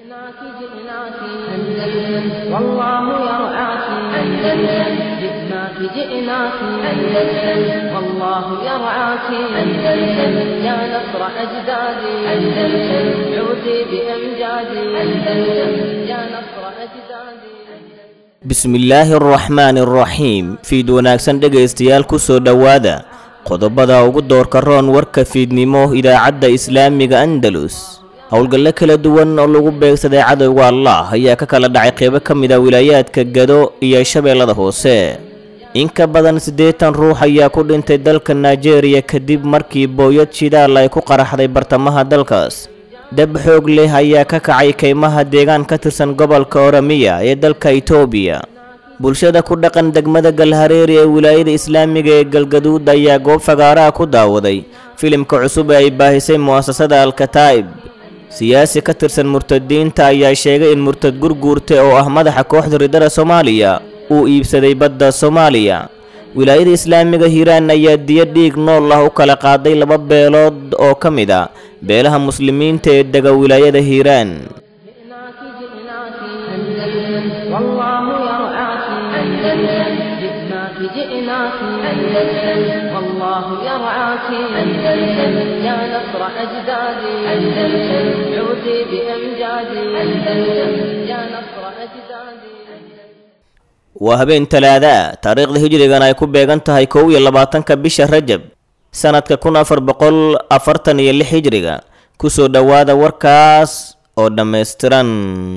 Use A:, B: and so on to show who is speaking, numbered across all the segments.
A: جئناك جئناك أندلس والله يرعاك أندلس جئناك جئناك أندلس والله يرعاك أندلس يا نصر أجدادي أندلس عودي بأمجادي أندلس يا نصر أجدادي
B: bismillaahi araxmaani araxiim fiid wanaagsan dhegaystayaal ku soo dhowaada qodobada ugu doorka roon warka fiidnimo idaacadda islaamiga andalus howlgallo kala duwan oo lagu beegsaday cadowga allah ayaa ka kala dhacay qeybo ka mid a wilaayaadka gado iyo shabeellada hoose in ka badan siddeetan ruux ayaa ku dhintay dalka nigeria kadib markii booyad shidaal ay ku qaraxday bartamaha dalkaas dab xoog leh ayaa ka kacay kaymaha deegaan ka tirsan gobolka oramiya ee dalka itoobiya bulshada ku dhaqan degmada galhareeri ee wilaayada islaamiga ee galgaduud ayaa goob fagaaraha ku daawaday filimka cusub ee ay baahisay mu'asasada alkataa'ib siyaasi ka tirsan murtadiinta ayaa sheegay in murtad gurguurte oo ah madaxa kooxda ridada soomaaliya uu iibsaday badda soomaaliya wilaayada islaamiga hiiraan ayaa diyo dhiig nool ah u kala qaaday laba beelood oo ka mid a beelaha muslimiinta ee dega wilaayada hiiraan
A: جئناك جئناك أندلس والله يرعاك أندلس جئناك جئناك أندلس والله يرعاك أندلس يا نصر أجدادي أندلس عودي بأمجادي أندلس يا نصر أجدادي
B: waa habeen talaada taariikhda hijrigan ay ku beegan tahay kow iyo labaatanka bisha rajab sanadka kun afar boqol afartan iyo lix hijriga kusoo dhowaada warkaas oo dhammaystiran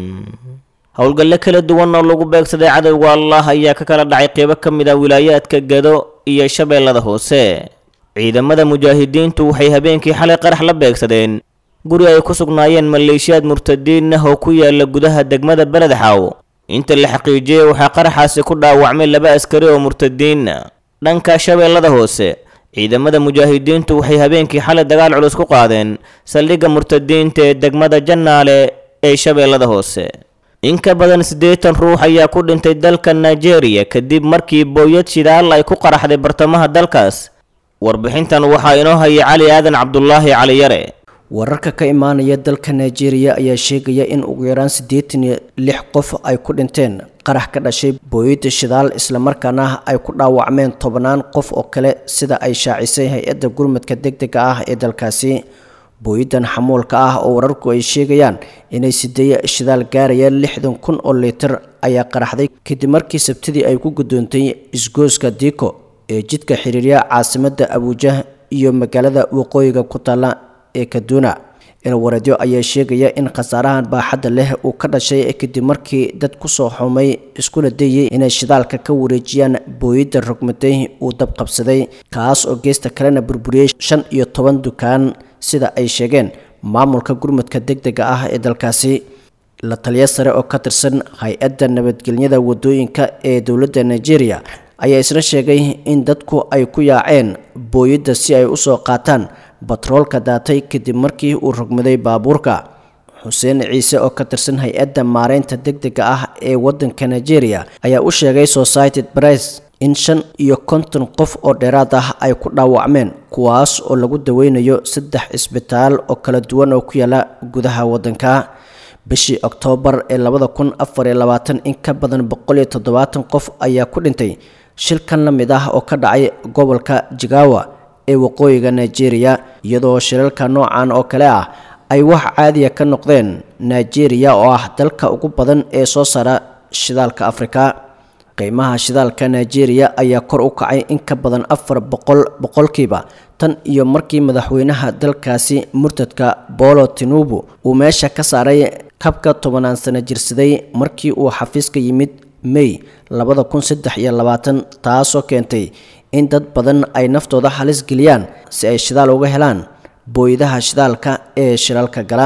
B: howlgallo kala duwan oo lagu beegsaday cadowga allah ayaa ka kala dhacay qeybo ka mid ah wilaayaadka gado iyo shabeellada hoose ciidamada mujaahidiintu waxay habeenkii xalay qarax la beegsadeen guri ay ku sugnaayeen maleeshiyaad murtadiin ah oo ku yaala gudaha degmada beledxaaw inta la xaqiijiyey waxaa qaraxaasi ku dhaawacmay laba askari oo murtadiina dhanka shabeellada hoose ciidamada mujaahidiintu waxay habeenkii xalay dagaal culus ku qaadeen saldhigga murtadiinta ee degmada jannaale ee shabeellada hoose in ka badan siddeetan ruux ayaa ku dhintay dalka nigeria kadib markii booyad shidaal ay ku qaraxday bartamaha dalkaas warbixintan waxaa inoo hayay cali aadan cabdulaahi cali yare
C: wararka ka imaanaya dalka nigeria ayaa sheegaya in ugu yaraan siddeetan iyo lix qof ay ku dhinteen qarax ka dhashay booyadda shidaal islamarkaana ay ku dhaawacmeen tobnaan qof oo kale sida ay shaacisay hay-adda gurmadka degdega ah ee dalkaasi booyaddan xamuulka ah oo wararku ay sheegayaan inay sideeye shidaal gaarayaan lixdan kun oo litir ayaa qaraxday kadib markii sabtidii ay ku guddoontay isgooska diko ee jidka xiriirya caasimadda abuujah iyo magaalada waqooyiga ku taalla ee kaduna ilwareedyo ayaa sheegaya in khasaarahan baaxadda leh uu ka dhashay kadib markii dad kusoo xumay iskuna dayay inay shidaalka ka wareejiyaan booyadda rogmaday uu dab qabsaday kaas oo geesta kalena burburiyey shan iyo toban dukaan sida ay sheegeen maamulka gurmudka degdega ah ee dalkaasi la taliya sare oo ka tirsan hay-adda nabadgelyada wadooyinka ee dowladda nigeria ayaa isna sheegay in dadku ay ku yaaceen booyadda si ay usoo qaataan batroolka daatay kadib markii uu rogmaday baabuurka xuseen ciise oo ka tirsan hay-adda maareynta degdega ah ee waddanka nigeria ayaa u sheegay society press in shan iyo konton qof oo dheeraad ah ay ku dhaawacmeen kuwaas oo lagu daweynayo saddex cisbitaal oo kala duwan oo ku yaala gudaha waddanka bishii oktoobar ee labada kun afar iyo labaatan in ka badan boqol iyo toddobaatan qof ayaa ku dhintay shilkan la mid ah oo ka dhacay gobolka jigawa ee waqooyiga nigeria iyadoo shilalka noocan oo kale ah ay wax caadiya ka noqdeen nigeria oo ah dalka ugu badan ee soo saara shidaalka afrika qiimaha shidaalka nigeria ayaa kor u kacay in ka badan afar boqol boqolkiiba tan iyo markii madaxweynaha dalkaasi murtadka bolo tinubu uu meesha ka saaray kabka tobanaan sano jirsaday markii uu xafiiska yimid may labada kun saddex iyo labaatan taasoo keentay in dad badan ay naftooda halis geliyaan si ay shidaal uga helaan booyadaha shidaalka ee shilalka gala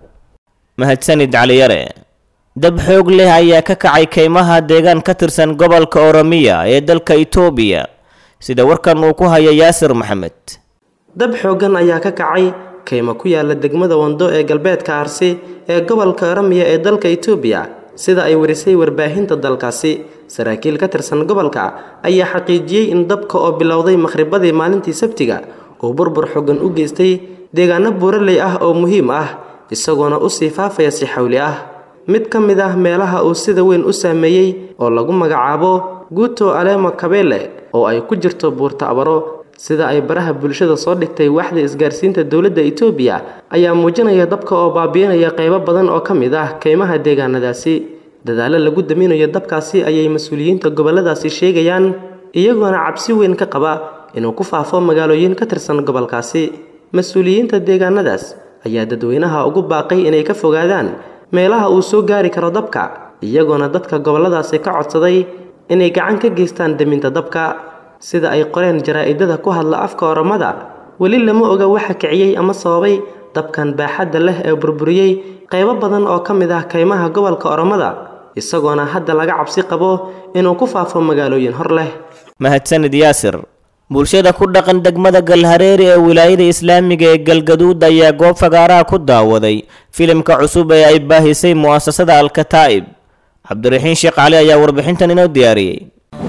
B: mahadsanid caliyare dab xoog leh ayaa ka kacay kaymaha deegaan ka tirsan gobolka oromiya ee dalka itoobiya sida warkan uu ku haya yaasir maxamed
D: dab xooggan ayaa ka kacay kaymo ku yaala degmada wando ee galbeedka arsi ee gobolka oramiya ee dalka itoobiya sida ay warisay warbaahinta dalkaasi saraakiil ka tirsan gobolka ayaa xaqiijiyey in dabka oo bilowday makhribadii maalintii sabtiga uu burbur xooggan u geystay deegaano buuraley ah oo muhiim ah isagoona usii faafaya si xawli ah mid ka mid ah meelaha uu sida weyn u saameeyey oo lagu magacaabo guuto alema kabele oo ay ku jirto buurta abaro sida ay baraha bulshada soo dhigtay waxda isgaarsiinta dowladda itoobiya ayaa muujinaya dabka oo baabiinaya qaybo badan oo ka mid ah kaymaha deegaanadaasi dadaalo lagu daminayo dabkaasi ayay mas-uuliyiinta gobolladaasi sheegayaan iyagoona cabsi weyn ka qaba inuu ku faafo magaalooyin ka tirsan gobolkaasi mas-uuliyiinta deegaanadaas ayaa dadweynaha ugu baaqay inay ka fogaadaan meelaha uu soo gaari karo dabka iyagoona dadka gobolladaasi ka codsaday inay gacan ka geystaan deminta dabka sida ay qoreen jaraa-idada ku hadla afka oromada weli lama oga waxa kiciyey ama sababay dabkan baaxadda leh ee burburiyey qaybo badan oo ka mid ah kaymaha gobolka oromada isagoona hadda laga cabsi qabo inuu ku faafo magaalooyin hor leh
B: mahadsanid yaasir bulshada ku dhaqan degmada galhareeri ee wilaayada islaamiga ee galgaduud ayaa goob fagaaraha ku daawaday filimka cusub ee ay baahisay mu'asasada alkataa'ib cabdiraxiin sheekh cali ayaa warbixintan inoo diyaariyey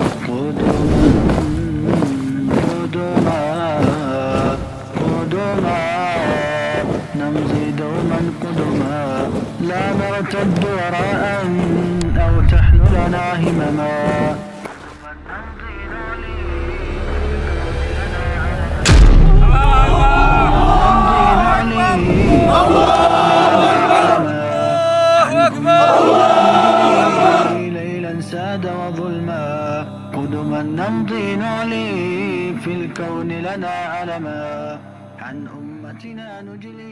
E: نمضي دوما قدما لا نرتد وراء أو تحملنا همما ليلا ساد وظلما قدما نمضي نعلي في الكون لنا علما عن أمتنا نجلي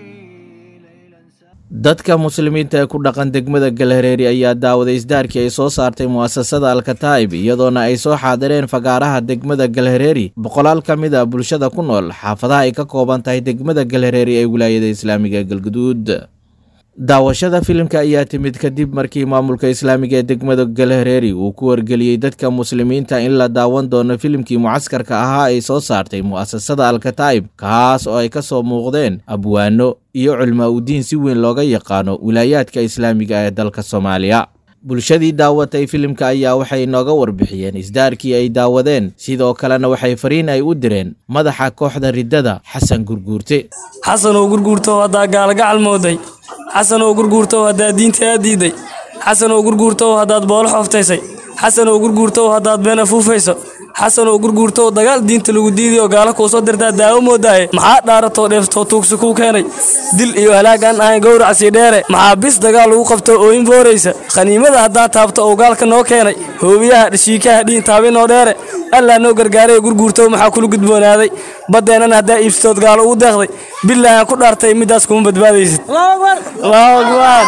E: ليلا ساد
F: dadka muslimiinta ee ku dhaqan degmada galhareeri ayaa daawaday isdaarkii ay soo saartay mu'asasada alkataa'ib iyadoona ay soo xaadireen fagaaraha degmada galhareeri boqolaal ka mid a bulshada ku nool xaafadaha ay ka kooban tahay degmada galhareeri ee wilaayada islaamiga galguduud daawashada filimka ayaa timid kadib markii maamulka islaamiga ee degmada galhareeri uu ku wargeliyey dadka muslimiinta in la daawan doono filimkii mucaskarka ahaa ay soo saartay mu'asasada alkataa'ib kaas oo ay ka soo muuqdeen abwaano iyo culmaa udiin si weyn looga yaqaano wilaayaadka islaamiga ee dalka soomaaliya bulshadii daawatay filimka ayaa waxay nooga warbixiyeen isdaarkii ay daawadeen sidoo kalena waxay fariin ay u direen madaxa kooxda riddada xasan gurguurte
G: xasan oo gurguurto haddaa gaalagacal mooday xasan oo gurguurto haddaad diinta aa diiday xasan oo gurguurto haddaad boolo xooftaysay xasan oo gurguurto haddaad been afuufayso xasan oo gurguurto dagaal diinta lagu diiday oo gaala kuu soo dirtaa daawo moodaaye maxaa dhaaratoo dheeftoo tuugsi kuu keenay dil iyo halaag aan ahayn gowracsii dheere maxaa bis dagaal lagu qabto ooyin booraysa khaniimada haddaa taabto oo gaalka noo keenay hoobiyaha dhashiikaha dhiin taabinoo dheere allaa noo gargaaray gurguurto maxaa kula gudboonaaday baddeennan haddaa iibsatood gaalo ugu deeqday bilaahaan ku dhaartay middaas kuma badbaadaysid allahu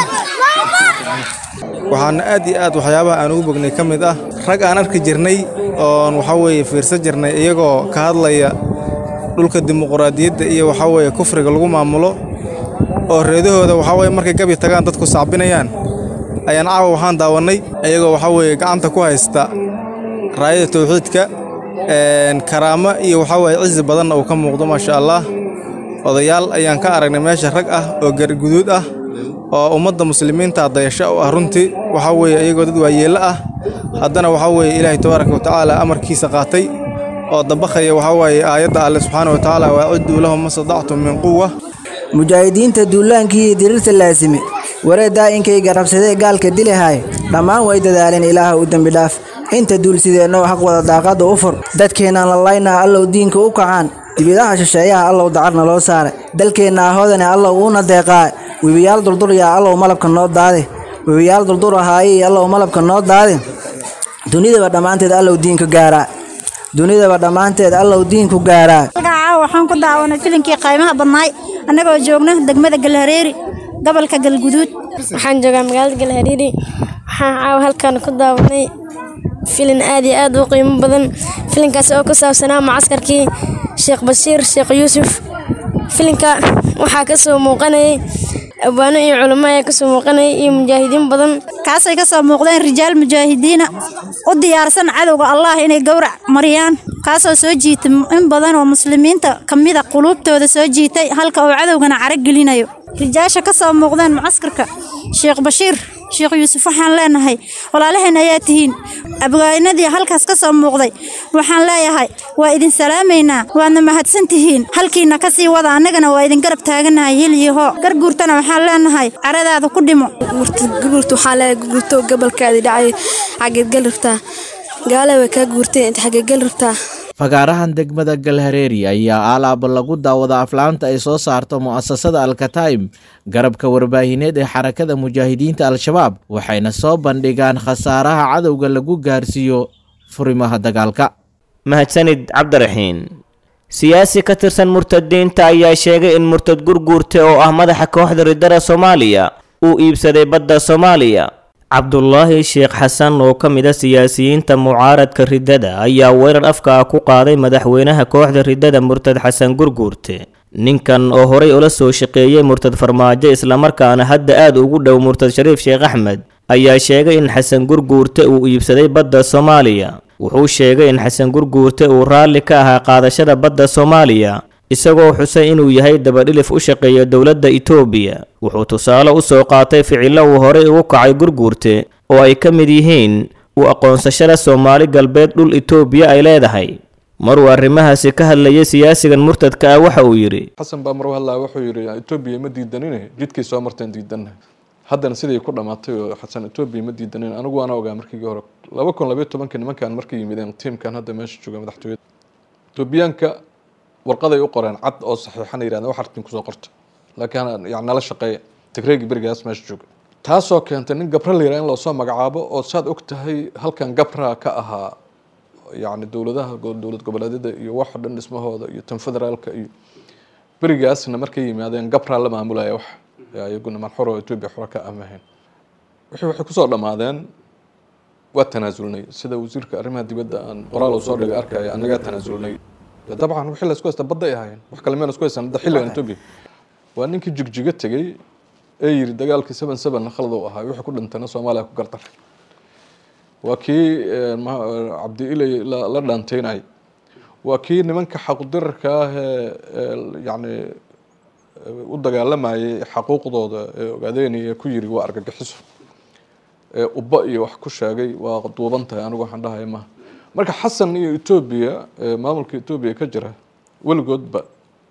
G: akbar
H: waxaana aad iyo aad waxyaabaha aan ugu bognay ka mid ah rag aan arki jirnay oon waxaa weeye fiirsan jirnay iyagoo ka hadlaya dhulka dimuquraadiyadda iyo waxaa weeye kufriga lagu maamulo oo reedahooda waxaa weye markay gabi tagaan dadku sacbinayaan ayaan caawa waxaan daawannay iyagoo waxaa weeye gacanta ku haysta raayada tawxiidka karaamo iyo waxaa weeye cizi badanna uu ka muuqdo maasha allah odayaal ayaan ka aragnay meesha rag ah oo garguduud ah oo ummadda muslimiinta dayasho u ah runtii waxaa weeye iyagoo dad waayeello ah haddana waxaa weeye ilaahay tabaaraka wa tacaala amarkiisa qaatay oo dabaqaya waxaa weeye aayadda alle subxaana wa tacaala waacidduu lahum ma sadactum min quwa
I: mujaahidiinta duulaankii iyo diriirta laasime wareeddaa inkayga rabsadee gaalka dilahaay dhammaan way dadaaleen ilaaha u dembi dhaaf inta duulsideennow xaq wada daaqadda u fur dadkeennaan lallaynaa allow diinka u kacaan dibidaha shisheeyaha allow dacarna loo saare dalkeenna ahoodane allow uuna deeqaa webiyaal durduryaa allow malabka noo daade webiyaal durdur ahaayey allow malabka noo daade dunidaba dhammaanteed allow diinku gaaraa dunidaba dhammaanteed allow diinku gaaraa
J: caawa waxaan ku daawanay filinkii qaymaha badnaay annagoo joogna degmada galhareeri gobolka galguduud
K: waxaan joogaa magaalada galhareeri waxaan caawa halkan ku daawanay filin aad iyo aad u qiimo badan filinkaasi oo ku saabsanaa mucaskarkii sheekh bashiir sheekh yuusuf filinka waxaa ka soo muuqanayay abwaano iyo culamo ayaa kasoo muuqanayay iyo mujaahidiin badan
J: kaasay ka soo muuqdeen rijaal mujaahidiina u diyaarsan cadowga allah inay gowrac mariyaan kaasoo soo jiitay in badan oo muslimiinta ka mida quluubtooda soo jiitay halka uu cadowgana caro gelinayo rijaasha ka soo muuqdeen mucaskarka sheekh bashiir sheekh yuusuf waxaan leenahay walaalaheen ayaa tihiin abwaanadii halkaas ka soo muuqday waxaan leeyahay waa idin salaamaynaa waadna mahadsan tihiin halkiina ka sii wada annagana waa idin garab taaganahay hil iyo hoo garguurtana waxaan leenahay caradaada ku dhimo
K: gurguurta waxaa leeyahay gurguurto gabalkaadii dhacay xageed gal rabtaa gaale way kaa guurteen inta xageed gal rabtaa
F: fagaarahan degmada galhareeri ayaa alaaba lagu daawada aflaanta ay soo saarto mu'asasada alkataim garabka warbaahineed ee xarakada mujaahidiinta al-shabaab waxayna soo bandhigaan khasaaraha cadowga lagu gaarsiiyo furimaha dagaalka
B: mahadsanid cabdiraxiin siyaasi ka tirsan murtadiinta ayaa sheegay in murtad gurguurte oo ah madaxa kooxda ridada soomaaliya uu iibsaday badda soomaaliya cabdulaahi sheekh xasan oo ka mid a siyaasiyiinta mucaaradka riddada ayaa weerar afka ah ku qaaday madaxweynaha kooxda riddada murtad xasan gurguurte ninkan oo horay ula soo shaqeeyey murtad farmaajo islamarkaana hadda aad ugu dhow murtad shariif sheekh axmed ayaa sheegay in xasan gurguurte uu iibsaday badda soomaaliya wuxuu sheegay in xasan gurguurte uu raalli ka ahaa qaadashada badda soomaaliya isagoo xusay inuu yahay dabadhilif u shaqeeya dowladda itoobiya wuxuu tusaale u soo qaatay ficillo uu horey ugu kacay gurguurte oo ay ka mid yihiin u aqoonsashada soomaali galbeed dhul itoobiya ay leedahay maruu arrimahaasi ka hadlayay siyaasigan murtadka ah waxa uu yidhi
L: xasan baa maruu hadlaa wuxuu yidhi etoobiya ma diidanine jidkay soo marteen diidanna haddana siday ku dhammaatay oo xasan etoobiya ma diidanin anigu waana ogaa markii hore laba kun labayo tobankii nimankan markay yimideen tiimkan hadda meesha jooga madaxtooyada etoobiyaanka warqaday u qoreen cad oo saxiixana yirahdeen wax artin kusoo qorta laakiin yani nala shaqeeya tigreegi berigaas meesha jooga taasoo keentay nin gabra la yiraha in loosoo magacaabo oo saad og tahay halkan gabra ka ahaa yani dowladaha dowlad goboleedyada iyo waxa dhan dhismahooda iyo tan federaalka iyo berigaasna markay yimaadeen gabra la maamulaya wax iyaguna manxuro etoobiya xura ka amahayn wixii waxay kusoo dhammaadeen waa tanaasulnay sida wasiirka arrimaha dibadda aan qoraal uu soo dhigay arkaya annagaa tanaasulnay dabcan wixii laysku haysta badda ay ahaayeen wax kale meel isku haysan hadda xilligan etoobiya waa ninkii jigjiga tegey ee yiri dagaalkii seven seven khalad uu ahaa wixii ku dhintana soomaaliya ku gardaray waa kii cabdi ilay la dhaanteynay waa kii nimanka xaqudirarka ah ee yacni u dagaalamayay xaquuqdooda ee ogaadeynaya ku yiri waa argagixiso ee ubba iyo wax ku sheegay waa duuban tahay anigu waxaan dhahaya maha marka xasan iyo etoobiya maamulka etoobiya ka jira weligoodba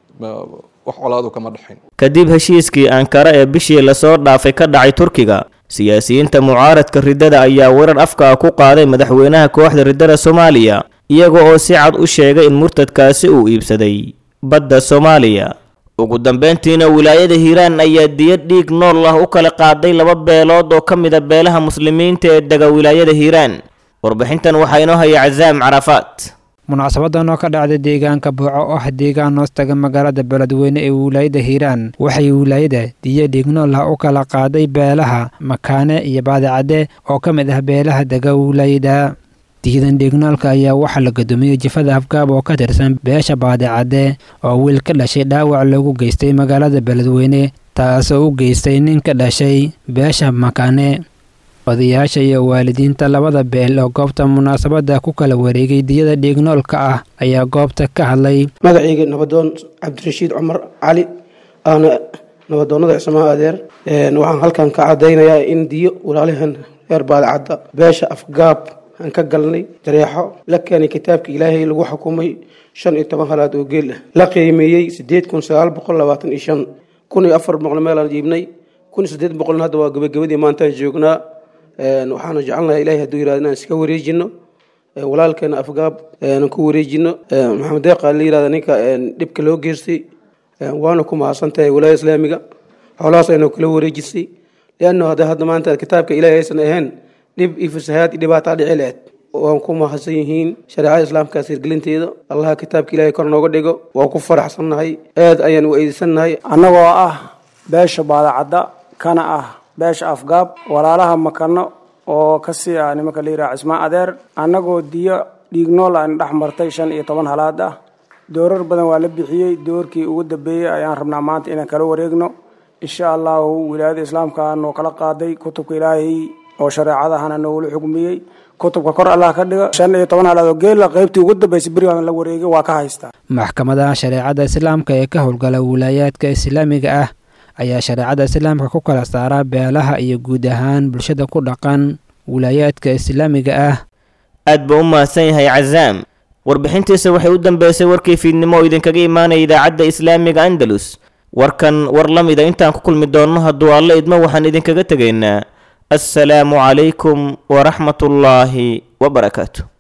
L: wax colaadu kama dhexayn
B: kadib heshiiskii ankara ee bishii lasoo dhaafay ka dhacay turkiga siyaasiyiinta mucaaradka riddada ayaa weerar afka ah ku qaaday madaxweynaha kooxda riddada soomaaliya iyaga oo si cad u sheegay in murtadkaasi uu iibsaday badda soomaaliya ugu dambeyntiina wilaayada hiiraan ayaa diyad dhiig nool ah u kala qaaday laba beelood oo ka mid a beelaha muslimiinta ee dega wilaayada hiiraan warbixintan waxaa inoo haya casaam carafaat
M: munaasabadan oo ka dhacday deegaanka buuco oo ah deegaan hoostaga magaalada beledweyne ee wilaayada hiiraan waxay wilaayada diya dhiignool ah u kala qaaday beelaha makaane iyo baadicadde oo ka mid ah beelaha dega wilaayada diyadan dhiignoolka ayaa waxaa la gudoomiyey jifada afgaab oo ka tirsan beesha baadicadde oo wiil ka dhashay dhaawac loogu geystay magaalada beledweyne taasoo u geystay nin ka dhashay beesha makaane odayaasha iyo waalidiinta labada beel oo goobta munaasabadda ku kala wareegay diyada dhiignoolka ah ayaa goobta ka hadlay
N: magacayga nabadoon cabdirashiid cumar cali aana nabadoonnada cismaha adeer waxaan halkan ka cadaynayaa in diyo walaalahan reer baadicadda beesha afgaab aan ka galnay dareexo la keenay kitaabka ilaahay lagu xukumay shan iyo toban halaad oo geel ah la qiimeeyey sideed kun sagaal boqol labaatan iyo shan kun iyo afar boqol meelaan jiibnay kun iyo siddeed boqolna hadda waa gabagabadii maantaan joognaa waxaana jecelnahay ilahay hadduu yirahdo inaan iska wareejino walaalkeena afgaab aan ku wareejino maxamed deeqa la yirahda ninka dhibka loo geystay waana ku mahadsan tahay walaaya islaamiga xoolahaas aynu kala wareejisay leanno hadda hadda maanta kitaabka ilahay aysan ahayn dhib iyo fasahaad iyo dhibaataa dhici lahayd waan ku mahadsan yihiin shareecada islaamkaas hirgelinteeda allaha kitaabka ilahay kor nooga dhigo waan ku faraxsannahay aad ayaan u eedeysannahay
O: annagoo ah beesha baadacadda kana ah beesha afgaab walaalaha makano oo kasii ah nimanka la yiraha cismaan adeer annagoo diyo dhiignool aan dhex martay shan iyo toban halaad ah doorar badan waa la bixiyey doorkii ugu dambeeyey ayaan rabnaa maanta inaan kala wareegno insha allahu wilaayada islaamka noo kala qaaday kutubka ilaahay oo shareecadahana noogula xugmiyey kutubka kor allah ka dhiga shan iyo toban halaad oo geela qaybtii ugu dambeysay berigaan la wareegay waa ka haystaa
M: maxkamadaha shareecada islaamka ee ka howlgala wilaayaadka islaamiga ah ayaa shareecada islaamka ku kala saaraa beelaha iyo guud ahaan bulshada ku dhaqan wilaayaadka islaamiga ah
B: aad buu u mahadsan yahay cazaam warbixintiisa waxay u dambeysay warkii fiidnimo oo idinkaga imaanaya idaacadda islaamiga andalus warkan war la mida intaan ku kulmi doonno hadduu alle idmo waxaan idinkaga tegaynaa assalaamu calaykum waraxmatullaahi wabarakaatu